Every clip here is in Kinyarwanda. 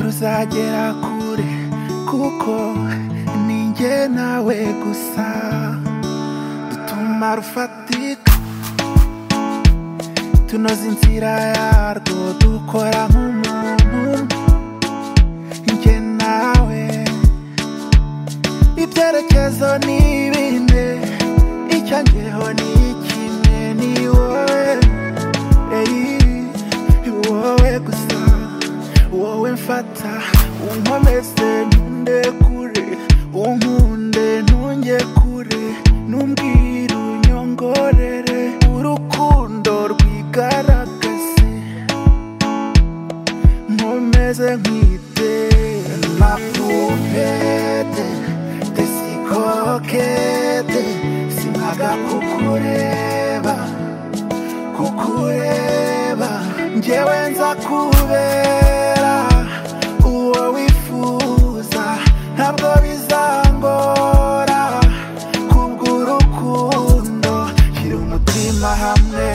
uzagera kure kuko ninjye nawe gusa dutuma rufatika tunoza inzira yarwo dukora nk'umuntu njye nawe ibyerekezo ni bine icyo njyeho ni kimwe ni wowe eyi wowe gusa wowe mfata unkomeze ntunde kure unkunde ntunge kure numbwira unyongorere urukundo rwigaragaze nkomeze nkwite ma pupete desikokete sinaga kukureba kukureba njyewe nza kubera uwo wifuza ntabwo bizangora kubw'urukundo shyira umutima hamwe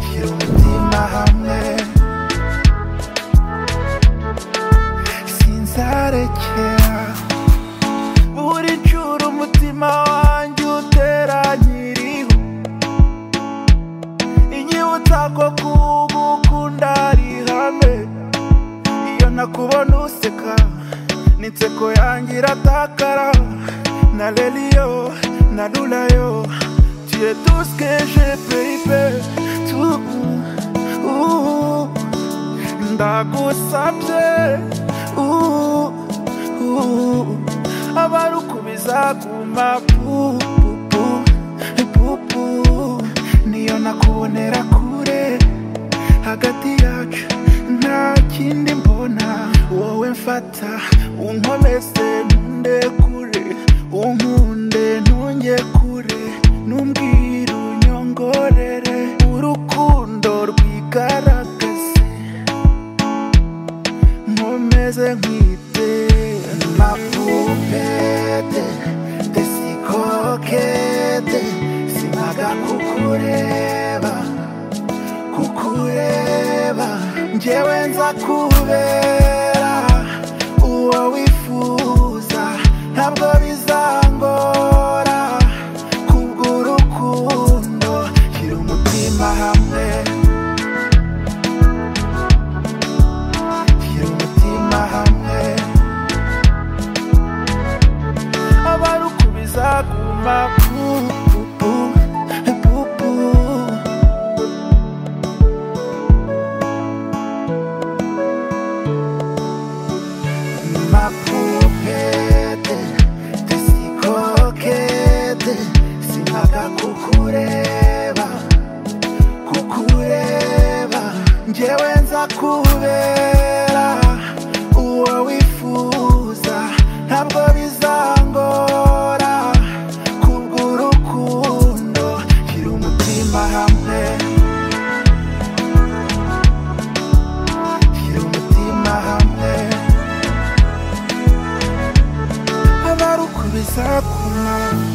shyira umutima hamwe sinzarekera buri ncuro umutima wanjye utera nyiriho inyibutsa ko kugukunda ari ihame iyo nakubona useka n'inseko yanjye iratakara na reriyo na rurayo tuye tusikeje peyipe tu uhu ndagusabye uhu, uhu, abarukubiza guma pupu pupu niyo nakubonera kure hagati yacu nta kindi mbona wowe mfata unkomeze ntunde kure unkunde ntunge kure numbwira unyongorere urukundo rwigaragaze nkomeze nkwite mapupete desikokete sinaga kukureba kukureba njyewe nza kubera uwo wifuza ntabwo bizangora kubw'urukundo shyira umutima hamwe shyira umutima hamwe abarukubiza guma pupu pupu mapupete desikokete sinaga kukureba kukureba njyewe nza kubera uwo wifuza ntabwo bizangora kubw'urukundo shyira umutima hamwe shyira umutima hamwe abarukubiza kumara